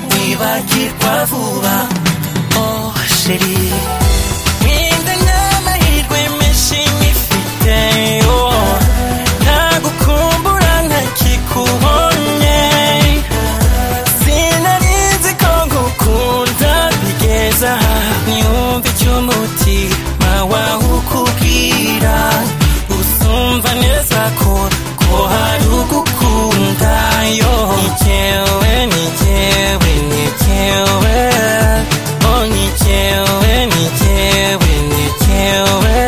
ntibagirwa vuba oh sheri nkinde n'amahirwe menshi nyifite oh ntagukumbura ntakikubonye sinarizi ko ngukunda bigeza aha niyumve icyo umutima wawe ukubwira usumva neza ko ko hari ugukunda yo nikewe nikewe nikewe oh nikewe nikewe nikewe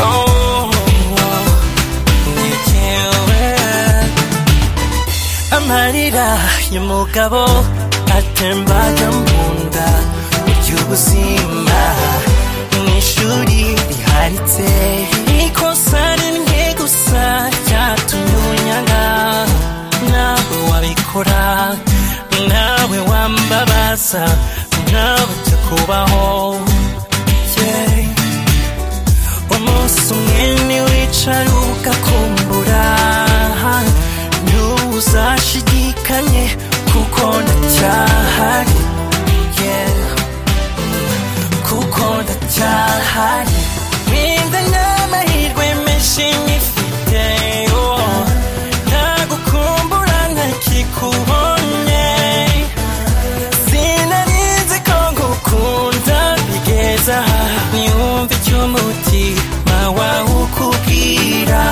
oh nikewe amarira y'umugabo atembaga mu nda ry'ubuzima mu ishuri riharitse ikosa rimwe gusa ryatumye unyanga nawe wabikora nawe wambabaza nawe ujya kubaho yeah. umunsi umwe ntiwicara ugakumbura ntuzashidikanye kuko ndacyahari yeah. kuko ndacyahari Ninde n'amahirwe menshi nyifite oh. ntagukumbura ntakikubonye sinarizi ko ngukunda bigeza aha niyumve icyo umutima wawe ukubwira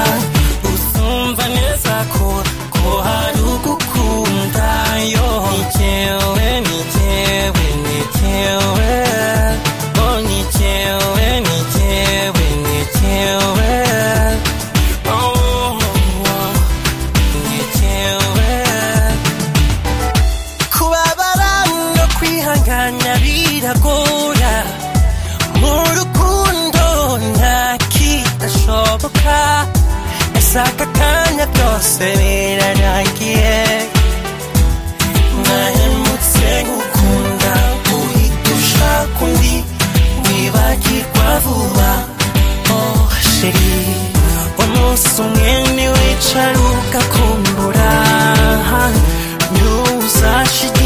usumva neza ko ko hari ugukunda yo nikewe nikewe nikewe oh nikewe nikewe nikewe oh nikewe kubabara no kwihangana biragora mu rukundo nta kidashoboka ese aka kanya byose birarangiye mwahemutse gukunda uhita ushaka undi wibagirwa vuba oh sheri umunsi umwe ntiwicara ugakumbura ntuzashidikanya